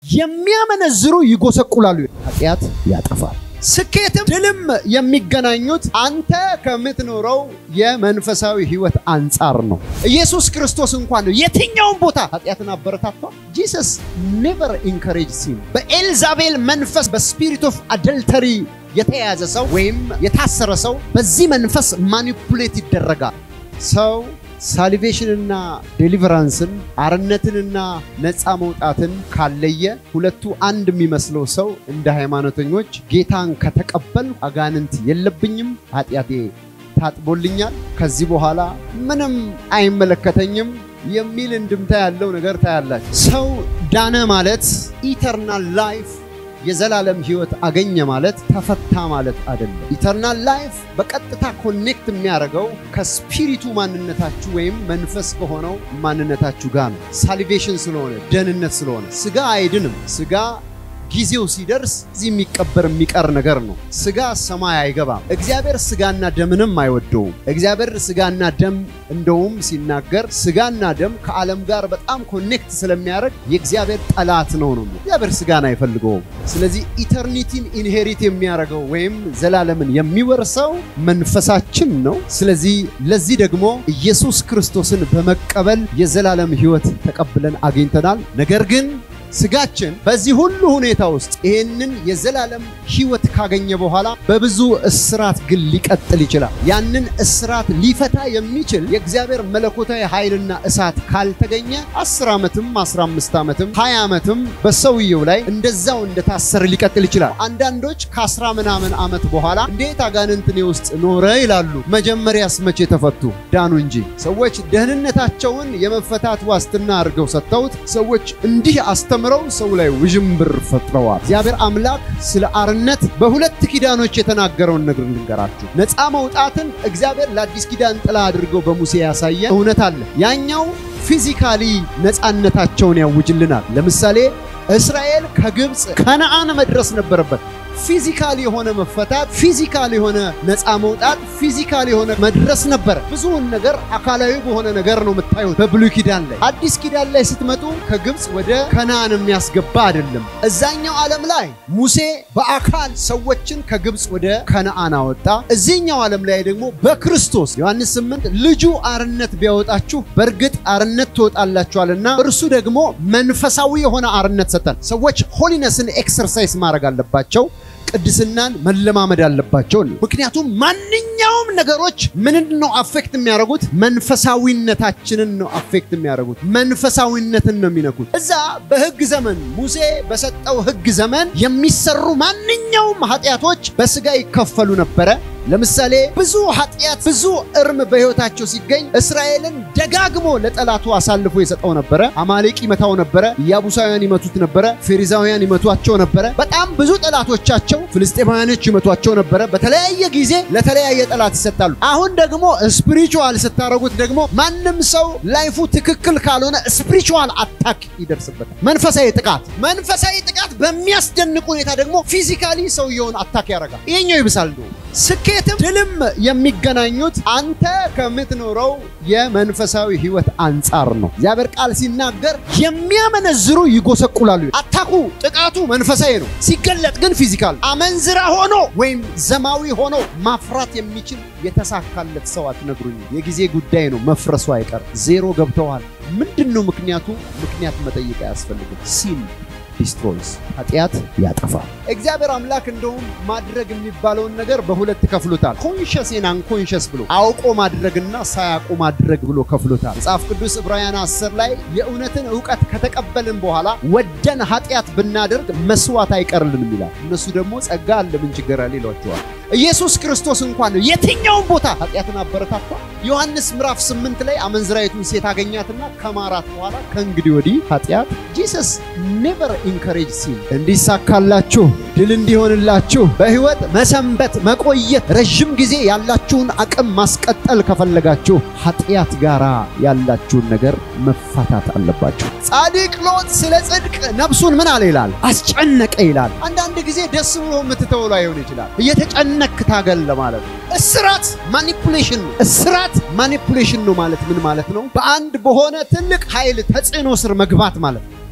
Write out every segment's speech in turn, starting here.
የሚያመነዝሩ ይጎሰቁላሉ። ኃጢአት ያጠፋል። ስኬትም ድልም የሚገናኙት አንተ ከምትኖረው የመንፈሳዊ ሕይወት አንጻር ነው። ኢየሱስ ክርስቶስ እንኳን ነው የትኛውን ቦታ ኃጢአትን አበረታቷል። ጂሰስ ኔቨር ኢንካሬጅ ሲም በኤልዛቤል መንፈስ በስፒሪት ኦፍ አደልተሪ የተያዘ ሰው ወይም የታሰረ ሰው በዚህ መንፈስ ማኒፑሌት ይደረጋል። ሰው ሳሊቬሽንና ዴሊቨራንስን አርነትንና ነፃ መውጣትን ካለየ ሁለቱ አንድ የሚመስለው ሰው እንደ ሃይማኖተኞች ጌታን ከተቀበል አጋንንት የለብኝም፣ ኃጢአቴ ታጥቦልኛል፣ ከዚህ በኋላ ምንም አይመለከተኝም የሚል እንድምታ ያለው ነገር ታያላችሁ። ሰው ዳነ ማለት ኢተርናል ላይፍ የዘላለም ህይወት አገኘ ማለት ተፈታ ማለት አይደለም። ኢተርናል ላይፍ በቀጥታ ኮኔክት የሚያደርገው ከስፒሪቱ ማንነታችሁ ወይም መንፈስ ከሆነው ማንነታችሁ ጋር ነው። ሳሊቬሽን ስለሆነ ደህንነት ስለሆነ ስጋ አይድንም። ስጋ ጊዜው ሲደርስ እዚህ የሚቀበር የሚቀር ነገር ነው። ስጋ ሰማይ አይገባም። እግዚአብሔር ስጋና ደምንም አይወደውም። እግዚአብሔር ስጋና ደም እንደውም ሲናገር ስጋና ደም ከዓለም ጋር በጣም ኮኔክት ስለሚያደርግ የእግዚአብሔር ጠላት ነው ነው። እግዚአብሔር ስጋን አይፈልገውም። ስለዚህ ኢተርኒቲን ኢንሄሪት የሚያደርገው ወይም ዘላለምን የሚወርሰው መንፈሳችን ነው። ስለዚህ ለዚህ ደግሞ ኢየሱስ ክርስቶስን በመቀበል የዘላለም ህይወት ተቀብለን አግኝተናል። ነገር ግን ስጋችን በዚህ ሁሉ ሁኔታ ውስጥ ይህንን የዘላለም ህይወት ካገኘ በኋላ በብዙ እስራት ግን ሊቀጥል ይችላል። ያንን እስራት ሊፈታ የሚችል የእግዚአብሔር መለኮታዊ ኃይልና እሳት ካልተገኘ 10 ዓመትም 15 ዓመትም 20 ዓመትም በሰውየው ላይ እንደዛው እንደታሰረ ሊቀጥል ይችላል። አንዳንዶች ከአስራ ምናምን ዓመት በኋላ እንዴት አጋንንት እኔ ውስጥ ኖረ ይላሉ። መጀመሪያስ መቼ ተፈቱ? ዳኑ እንጂ። ሰዎች ደህንነታቸውን የመፈታት ዋስትና አድርገው ሰጥተውት ሰዎች እንዲህ አስተምረው ሰው ላይ ውዥንብር ፈጥረዋል። እግዚአብሔር አምላክ ስለ አርነት በሁለት ኪዳኖች የተናገረውን ነገር ልንገራችሁ። ነፃ መውጣትን እግዚአብሔር ለአዲስ ኪዳን ጥላ አድርገው በሙሴ ያሳየ እውነት አለ። ያኛው ፊዚካሊ ነፃነታቸውን ያውጅልናል። ለምሳሌ እስራኤል ከግብፅ ከነአን መድረስ ነበረበት። ፊዚካል የሆነ መፈታት፣ ፊዚካል የሆነ ነፃ መውጣት፣ ፊዚካል የሆነ መድረስ ነበረ። ብዙውን ነገር አካላዊ በሆነ ነገር ነው የምታዩት በብሉይ ኪዳን ላይ። አዲስ ኪዳን ላይ ስትመጡ ከግብፅ ወደ ከነአን የሚያስገባ አይደለም። እዛኛው ዓለም ላይ ሙሴ በአካል ሰዎችን ከግብፅ ወደ ከነአን አወጣ። እዚህኛው ዓለም ላይ ደግሞ በክርስቶስ ዮሐንስ 8 ልጁ አርነት ቢያወጣችሁ በእርግጥ አርነት ትወጣላችኋልና እርሱ ደግሞ መንፈሳዊ የሆነ አርነት ሰጠን። ሰዎች ሆሊነስን ኤክሰርሳይዝ ማድረግ አለባቸው። ቅድስናን መለማመድ አለባቸው። ምክንያቱም ማንኛውም ነገሮች ምንን ነው አፌክት የሚያደርጉት? መንፈሳዊነታችንን ነው አፌክት የሚያደርጉት። መንፈሳዊነትን ነው የሚነኩት። እዛ በሕግ ዘመን ሙሴ በሰጠው ሕግ ዘመን የሚሰሩ ማንኛውም ኃጢአቶች በስጋ ይከፈሉ ነበረ። ለምሳሌ ብዙ ኃጢአት ብዙ እርም በሕይወታቸው ሲገኝ እስራኤልን ደጋግሞ ለጠላቱ አሳልፎ የሰጠው ነበረ። አማሌቅ ይመታው ነበረ፣ ኢያቡሳውያን ይመቱት ነበረ፣ ፌሪዛውያን ይመቷቸው ነበረ። በጣም ብዙ ጠላቶቻቸው ፍልስጤማውያኖች ይመቷቸው ነበረ። በተለያየ ጊዜ ለተለያየ ጠላት ይሰጣሉ። አሁን ደግሞ ስፒሪቹዋል ስታደረጉት ደግሞ ማንም ሰው ላይፉ ትክክል ካልሆነ ስፒሪቹዋል አታክ ይደርስበታል። መንፈሳዊ ጥቃት መንፈሳዊ ጥቃት በሚያስደንቅ ሁኔታ ደግሞ ፊዚካሊ ሰውየውን አታክ ያደርጋል። ይሄኛው ይብሳል ነው ስኬትም ድልም የሚገናኙት አንተ ከምትኖረው የመንፈሳዊ ህይወት አንጻር ነው። እግዚአብሔር ቃል ሲናገር የሚያመነዝሩ ይጎሰቁላሉ። አታኩ ጥቃቱ መንፈሳዊ ነው፣ ሲገለጥ ግን ፊዚካል። አመንዝራ ሆኖ ወይም ዘማዊ ሆኖ ማፍራት የሚችል የተሳካለት ሰው አትነግሩኝ። የጊዜ ጉዳይ ነው፣ መፍረሱ አይቀርም። ዜሮ ገብተዋል። ምንድን ነው ምክንያቱ? ምክንያት መጠየቅ አያስፈልግም። ሲን ዲስትሮይስ ኃጢአት ያጠፋል። እግዚአብሔር አምላክ እንደውም ማድረግ የሚባለውን ነገር በሁለት ከፍሎታል። ኮንሸስን አንኮንሸስ ብሎ አውቆ ማድረግና ሳያውቁ ማድረግ ብሎ ከፍሎታል። መጽሐፍ ቅዱስ ዕብራውያን 10 ላይ የእውነትን እውቀት ከተቀበልን በኋላ ወደን ኃጢአት ብናደርግ መስዋዕት አይቀርልንም ይላል። እነሱ ደግሞ ጸጋ አለ ምን ችግር አለ ይሏቸዋል። ኢየሱስ ክርስቶስ እንኳን ነው የትኛውን ቦታ ኃጢአትን አበረታቷል። ዮሐንስ ምዕራፍ 8 ላይ አመንዝራይቱን ሴት አገኛትና ከማራት በኋላ ከእንግዲህ ወዲህ ኃጢአት ጂሰስ ኔቨር ኢንካሬጅ ሲል እንዲሳካላችሁ ድል እንዲሆንላችሁ በሕይወት መሰንበት መቆየት ረዥም ጊዜ ያላችሁን አቅም ማስቀጠል ከፈለጋችሁ ኃጢአት ጋር ያላችሁን ነገር መፋታት አለባችሁ። ጻድቅ ሎጥ ስለ ጽድቅ ነፍሱን ምን አለ ይላል? አስጨነቀ ይላል። አንዳንድ ጊዜ ደስ ብሎ የምትተውሎ አይሆን ይችላል። እየተጨነክ ታገል ለማለት ነው። እስራት ማኒፑሌሽን ነው። እስራት ማኒፑሌሽን ነው ማለት ምን ማለት ነው? በአንድ በሆነ ትልቅ ኃይል ተጽዕኖ ስር መግባት ማለት ነው።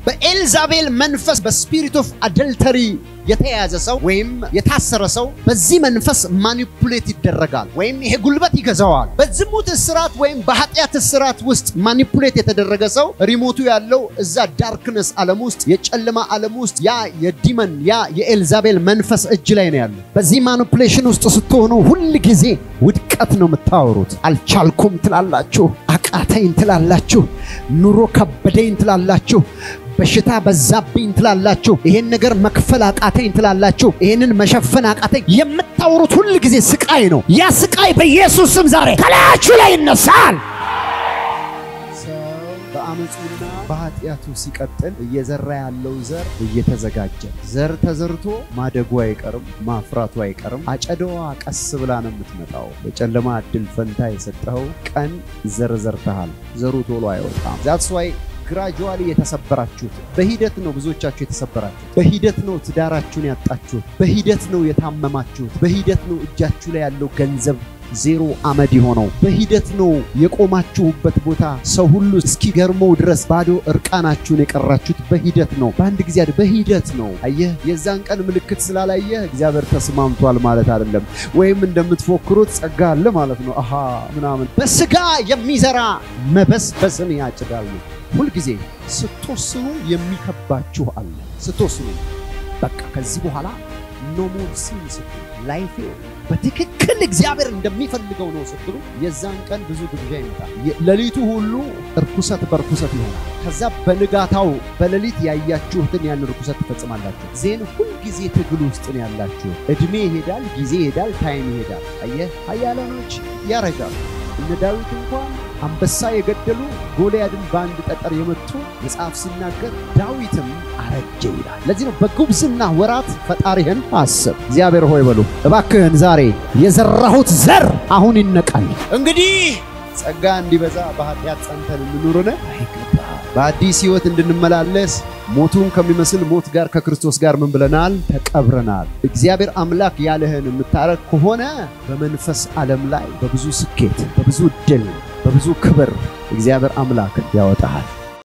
በኤልዛቤል መንፈስ በስፒሪት ኦፍ አደልተሪ የተያዘ ሰው ወይም የታሰረ ሰው በዚህ መንፈስ ማኒፑሌት ይደረጋል፣ ወይም ይሄ ጉልበት ይገዛዋል። በዝሙት እስራት ወይም በኃጢአት እስራት ውስጥ ማኒፑሌት የተደረገ ሰው ሪሞቱ ያለው እዛ ዳርክነስ ዓለም ውስጥ የጨለማ ዓለም ውስጥ ያ የዲመን ያ የኤልዛቤል መንፈስ እጅ ላይ ነው ያለው። በዚህ ማኒፑሌሽን ውስጥ ስትሆኑ ሁል ጊዜ ውድቀት ነው የምታወሩት። አልቻልኩም ትላላችሁ፣ አቃተኝ ትላላችሁ፣ ኑሮ ከበደኝ ትላላችሁ በሽታ በዛብኝ ትላላችሁ። ይሄን ነገር መክፈል አቃተኝ ትላላችሁ። ይሄንን መሸፈን አቃተኝ። የምታወሩት ሁል ጊዜ ስቃይ ነው። ያ ስቃይ በኢየሱስ ስም ዛሬ ከላያችሁ ላይ ይነሳል። ሰው በአመፁና በኃጢአቱ ሲቀጥል እየዘራ ያለው ዘር እየተዘጋጀ ዘር ተዘርቶ ማደጉ አይቀርም፣ ማፍራቱ አይቀርም። አጨዳዋ ቀስ ብላ ነው የምትመጣው። በጨለማ እድል ፈንታ የሰጠኸው ቀን ዘር ዘርተሃል። ዘሩ ቶሎ አይወጣም። ዛትስ ዋይ ግራጁዋሊ የተሰበራችሁት በሂደት ነው። ብዙዎቻችሁ የተሰበራችሁት በሂደት ነው። ትዳራችሁን ያጣችሁት በሂደት ነው። የታመማችሁት በሂደት ነው። እጃችሁ ላይ ያለው ገንዘብ ዜሮ አመድ የሆነው በሂደት ነው። የቆማችሁበት ቦታ ሰው ሁሉ እስኪገርመው ድረስ ባዶ እርቃናችሁን የቀራችሁት በሂደት ነው። በአንድ ጊዜ በሂደት ነው። አየህ፣ የዛን ቀን ምልክት ስላላየህ እግዚአብሔር ተስማምቷል ማለት አይደለም። ወይም እንደምትፎክሩት ጸጋ አለ ማለት ነው። አሃ ምናምን በስጋ የሚዘራ መበስበስን ያጭዳል ነው። ሁልጊዜ ስትወስኑ የሚከባችሁ አለ። ስትወስኑ በቃ ከዚህ በኋላ ኖ ሞር ሲን ስትሉ ላይፌ በትክክል እግዚአብሔር እንደሚፈልገው ነው ስትሉ የዛን ቀን ብዙ ግብዣ ይመጣል። ሌሊቱ ሁሉ እርኩሰት በርኩሰት ይሆናል። ከዛ በንጋታው በሌሊት ያያችሁትን ያን እርኩሰት ትፈጽማላችሁ። ዜን ሁልጊዜ ትግል ውስጥ ነው ያላችሁ። እድሜ ይሄዳል፣ ጊዜ ይሄዳል፣ ታይም ይሄዳል። አየህ ኃያላኖች ያረጃሉ። እነ ዳዊት እንኳን አንበሳ የገደሉ ጎልያድን በአንድ ጠጠር የመቱ መጽሐፍ ሲናገር ዳዊትም አረጀ ይላል። ለዚህ ነው በጉብዝና ወራት ፈጣሪህን አስብ። እግዚአብሔር ሆይ በሉ እባክህን ዛሬ የዘራሁት ዘር አሁን ይነቃል። እንግዲህ ጸጋ እንዲበዛ በኃጢአት ጸንተን እንኑርን አይገባ በአዲስ ሕይወት እንድንመላለስ ሞቱን ከሚመስል ሞት ጋር ከክርስቶስ ጋር ምን ብለናል? ተቀብረናል። እግዚአብሔር አምላክ ያለህን የምታረግ ከሆነ በመንፈስ ዓለም ላይ በብዙ ስኬት፣ በብዙ ድል፣ በብዙ ክብር እግዚአብሔር አምላክ ያወጣሃል።